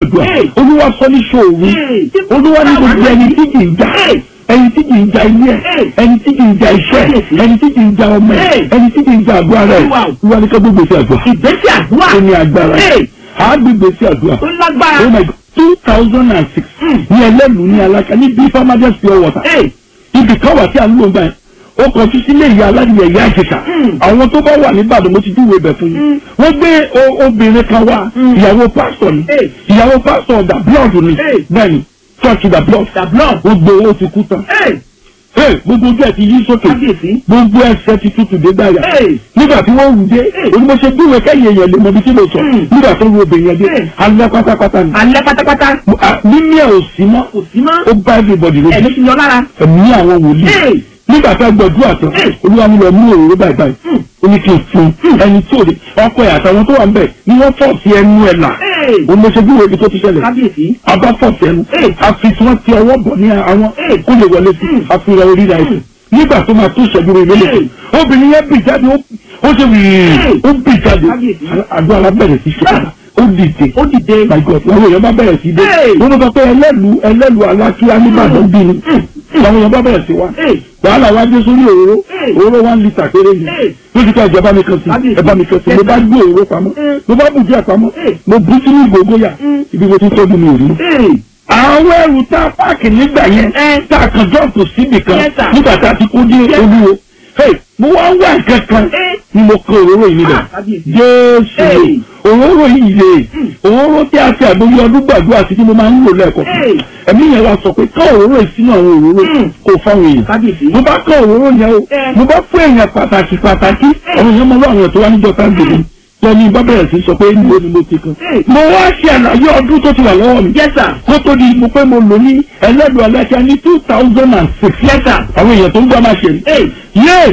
gbàdúrà olúwa sọ ní ṣòro olúwa ní gbogbo ẹni tí kì í jà ẹni tí kì í ja ilé ẹ ẹni tí kì í ja iṣẹ́ ẹni tí kì í ja ọmọ ẹ ẹni tí kì í ja àgọ́ ara ẹ olúwa ní ká gbogbo sí àdúrà ìgbésí àdúrà ó ní agbára á gbégbé sí àdúrà tó lágbára. oh my god two thousand and six ní ẹlẹ́nu ní alaka ní bí farmers pure water ibì kan wà tí a ń lò gbà yẹn ó kọjú sílé ìyá aládìyẹ ìyá àjẹsà àwọn tó bá wà níbàdàn mo ti júwe ibẹ̀ fún yín wọ́n gbé o- obìnrin kan wá ìyàwó pásítọ̀ ni ìyàwó pásítọ̀ da blood ni bẹ́ẹ̀ ni church da blood The blood. ó gbé owó ti kú tán Hey, gbogbo ojú ẹ ti yí sókè Kábíyèsí. gbogbo ẹsẹ̀ ti tutù dé gbàyà Hey. nígbà tí wọ́n wù dé onímọ̀ṣẹ́ gbúwèé kẹ́yìn èèyàn lè mọ ibi tí mo sọ nígbà tó wù obìnrin yẹn dé Hey. alẹ́ pátápátá ni alẹ́ pátápátá Ah, mímí ẹ̀ ò sí mọ́ kò sí mọ́ ó bá everybody lójú ẹ̀mí ti lọ lára. ẹ̀mí àwọn wòlíì Hey. nígbà tá a gbọdúrà tán Hey. olúwa mi lọ mú òróró báyìí báyìí ó ní kí n fún un ẹni tí ò lè ọkọ ẹ̀ àtàwọn tó wà ń bẹ̀ ni wọ́n fọ̀ sí ẹnu ẹ̀ là Hey. onímọ̀ṣẹ́ gbúwèé ibi tó ti ṣẹlẹ̀ kábíyèsí. abá fọ̀ sí ẹnu Hey. àfi tí wọ́n ti ọwọ́ bọ̀ ní àwọn kó lè wọlé sí àfihàn orí rẹ̀ nígbà tó máa tó ìṣẹ́jú rẹ̀ lélẹ̀ Hey. obìnrin yẹn bì jáde ó- ó ṣe wìrì Hey. ó bì jáde Kábíyèsí. àdó alábẹ̀rẹ̀ sí ṣe ó dìde ó dìde. my god àwọn èèyàn bá bẹ̀rẹ̀ sí dé Hey. wọ́n sọ pé ẹlẹ́lu ẹlẹ́lu alákíá nìbàdàn bí ni àwọn èèyàn bá bẹ̀rẹ̀ sí wa Hey. wàhálà wa dé sórí òróró Hey. òróró one litre péré ni Hey. lójú ká ìjọba mi kan sí Kábíyèsí. ẹ bá mi kan sí mo bá gbé òróró pamọ́ Hey. mo bá bù díẹ̀ pamọ́ Hey. mo bú sínú ìgògóyà ibi mo ti tọ́jú mi ò rí Hey. àwọn ẹrù tá a páàkì nígbà yẹn Eh. tá a kàn jọ́ọ̀pù síbì kan Yes, sir. nígbà tá a ti kó dé olúwo Hey, mo wá ń wá nǹkan kan Eh. ni mo kọ òróró yìí níbẹ̀ Ah, kábíyèsí. jésù Hey. òróró yìí lè òróró tí a fi àgbóyé ọdún gbàdúrà sí tí mo máa ń lò lẹ́ẹ̀kọ́ Hey. ẹ̀mí yẹn wá sọ pé ká òróró yìí sínú àwọn òróró Mm. kò fáwọn èèyàn kábíyèsí. mo bá kọ òróró yẹn o Eh. mo bá fún èèyàn pàtàkì pàtàkì àwọn èèyàn mọ àwọn èèyàn tó wá níjọ tá a gbèrè lẹ́ni bá bẹ̀rẹ̀ sí sọ pé níbo ni mo ti kan Eh. mo wá ṣe àlàyé ọdún tó ti wà lọ́wọ́ mi yes sir. kó tó di mo pé mo lò ní ẹlẹ́dùn aláṣà ní two thousand and six yes sir. àwọn èèyàn tó ń gbọ́ máa ṣe rí Hey. yé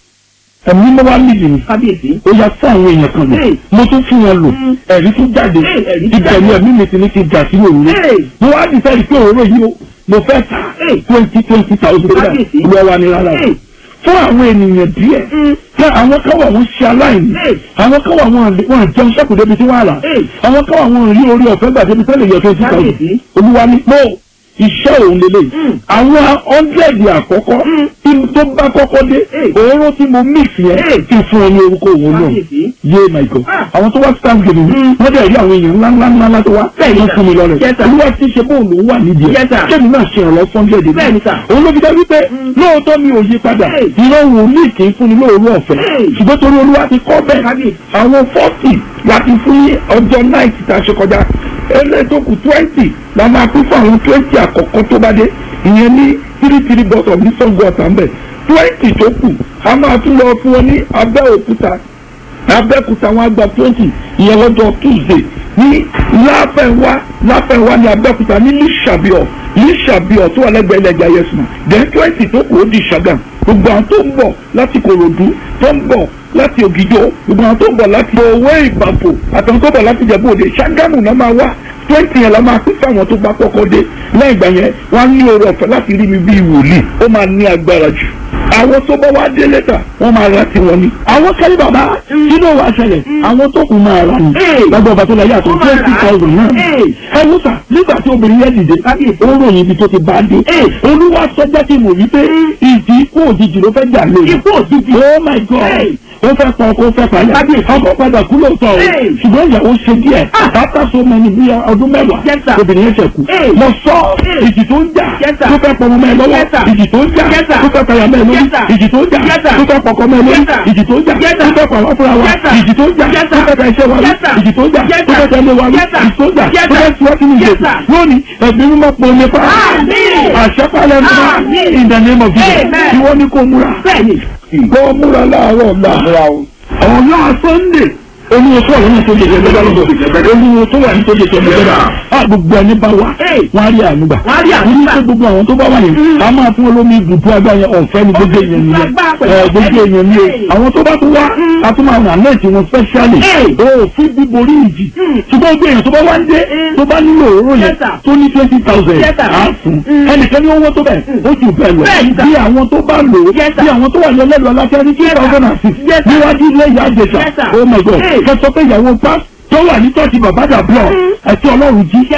ẹ̀mí mo wá nídìí ni kábíyèsí. ó yá fún àwọn èèyàn kan lò Hey. mo tún fún wọn lò Mm. ẹ̀rí tún jáde Hey, ẹ̀rí tún ìtẹ̀lé jáde. ẹ̀mí mi ti ní ti jà sí òróró Hey. mo wá dì sẹ́yìn pé òróró yìí o mo fẹ́ ta Hey. twenty twenty thousand naira Kábíyèsí. olúwa wa ni rárá o Hey. fún àwọn ènìyàn díẹ̀ Mm. fún àwọn kan wà wọ́n ṣe aláìní Hey. àwọn kan wà wọ́n wọ́n jẹun sẹ́kù débi tí wọ́n á rà Hey. àwọn kan wà wọ́n rí orí ọ̀fẹ́ gbà débi tẹ́lẹ̀ yọ twenty thousand Kábíyèsí. olúwa ni no iṣẹ́ òun lélẹ̀ Mm. àwọn hundred àkọ́kọ́ Mm. tí tó bá kọ́kọ́ dé Hey. òórùn tí mo mix yẹn Hey. kí n fún ọ ní orúkọ òun náà kábíyèsí. yé my god Ah. àwọn tó wá stand gèdè ní Mm. wọ́n dẹ̀ rí àwọn èèyàn ńlá ńlá ńlá tó wá Bẹ́ẹ̀ni, wọ́n sir. fún mi lọ́rẹ̀ Yes, sir. olúwa ti ṣe bóun lòún wà nídìí Yes, sir. kébì náà ṣe ìrànlọ́ fún hundred Bẹ́ẹ̀ni, sir. òun ló fi dá wípé Mm. lóòótọ́ mi ò yí padà Hey. ìran wòlíì kì í fún ni lóòrú ọ̀fẹ́ Hey. ṣùgbọ́n torí olúwa ti kọ́ bẹ́ẹ̀ Kábíyèsí. àwọn forty láti fún ní ọjọ́ night tá a ṣe kọjá ẹlẹ́tọ̀kù twenty la máa kú fún àwọn twenty àkọ́kọ́ tó bá dé ìyẹn ní three three bottle ní sango ọ̀tá ń bẹ̀ twenty tó kù a máa tún lọ fún wọn ní abẹ́òkúta abẹ́òkúta wọn á gba twenty ìyẹn lọ́jọ́ tuesday ní láfẹ̀wá láfẹ̀wá ní abẹ́òkúta ní lísàbíọ̀ lísàbíọ̀ tó wà lẹ́gbẹ̀ẹ́ ilẹ̀ ẹja yẹsùn then twenty tó kù ó di ṣàgàm gbogbo àwọn tó ń bọ̀ láti kòròdú tó ń bọ̀ láti ògìjọ gbogbo àwọn tó ń bọ̀ láti owó ìbàfò àtàwọn tó ń bọ̀ láti jẹ̀bú òde ṣàgámù náà máa wá twenty yẹn la máa pín fáwọn tó bá kọ́kọ́ dé lẹ́yìn ìgbà yẹn wọ́n á ní oore ọ̀fẹ́ láti rí mi bíi wòlíì ó máa ní agbára jù àwọn tó bá wá dé lẹ́tà wọ́n máa ra tiwọn ni. àwọn kẹ́lí bàbá sínú wa ṣẹlẹ̀ àwọn tó kù máa ra ni. Hey. lágbàá bàtà láyé àtọ̀ Wọ́n máa twenty rà. thousand náà. Hey. ẹ wò sà nígbà tí obìnrin yẹn dìde Kábíyèsí. ó ròyìn ibi tó ti bá dé. Hey. olúwa sọjá ti mọ̀ wípé ìdí ikú òjijì ló fẹ́ jà lóye. Ikú òjijì. oh my god Hey. ó fẹ́ pa ọkọ ó fẹ́ pa yà Kábíyèsí. ọkọ padà kú lóòótọ́ o Hey. ṣùgbọ́n ìyàwó ṣe díẹ̀ after so many bí ọdún mẹ́wàá Yes, sir. obìnrin yẹn ṣẹ̀kú Hey. mo sọ Hey. ìjì tó ń jà Yes, sir. tó fẹ́ pọnmọ mẹ́ lọ́wọ́ Yes, sir. ìjì tó ń jà Yes, sir. tó fẹ́ payà mẹ́ lórí Yes, sir. ìjì tó ń jà Yes, sir. tó fẹ́ pọkọ mẹ́ lórí Yes, sir. ìjì tó ń jà Yes, tó sir. fẹ́ pàwọ́ fúnra wa Yes, sir. ìjì tó ń jà Yes, tó sir. fẹ́ ta iṣẹ́ wa Yes, sir. ìjì tó ń jà Yes, tó fẹ́ sir. tẹ̀lé wa Yes, sir. ìjì tó ń jà Yes, tó fẹ́ sir. tiwọ́tì ní Yes, ìjì sir. lónìí ẹ̀mí mímọ́ pọ̀ nípa Àmín. àṣẹ́pálẹ̀ mímọ́ Àmín. in the name of Jesus Amen. tí wọ́n ní kó múra bẹ́ẹ̀ni. kó múra láàárọ̀ ọ̀la àwọn náà sunday olúwo tó wà lọ́nà tó dèjẹ́ gbẹ́dá lọ́dọ̀ olúwo tó wà ní tó dèjẹ́ gbẹ́dá a gbogbo ẹni bá wá Hey. wọ́n á rí ànúgbà Wọ́n á rí àánú ní gbà. pé gbogbo àwọn tó bá wà yẹn a máa fún olómi ibùdó agbá yẹn ọ̀fẹ́ ní gbogbo èèyàn nìyẹn Lágbára pẹ̀lú ẹ gbogbo ọ̀fẹ́. èèyàn ni o Hey. àwọn tó bá tún wá a tún máa ràn lẹ́ẹ̀tì wọn specially Hey. o fún bíborí ìjì ṣùgbọ́n gbogbo èèyàn tó bá wá ń dé Mm. tó bá nílò òróró yẹn Yes, sir. tó ní twenty thousand Yes, sir. á fún Mm. ẹnìkan ní owó tó bẹ̀ ó jù bẹ́ẹ̀ lọ Bẹ́ẹ̀ni, sir. bí àwọn tó bá lò ó Yes, sir. bí àwọn tó wà ní ọlẹ́lu aláfẹ́ ní two Yes, sir. thousand and six Yes, sir. níwájú ilé ìyá àjẹsà Yes, sir. oh my god Hey. kẹsọ pé ìyàwó pa tó wà ní tọ́sí bàbá dàbíọ̀ ẹ̀tí ọlọ́run jí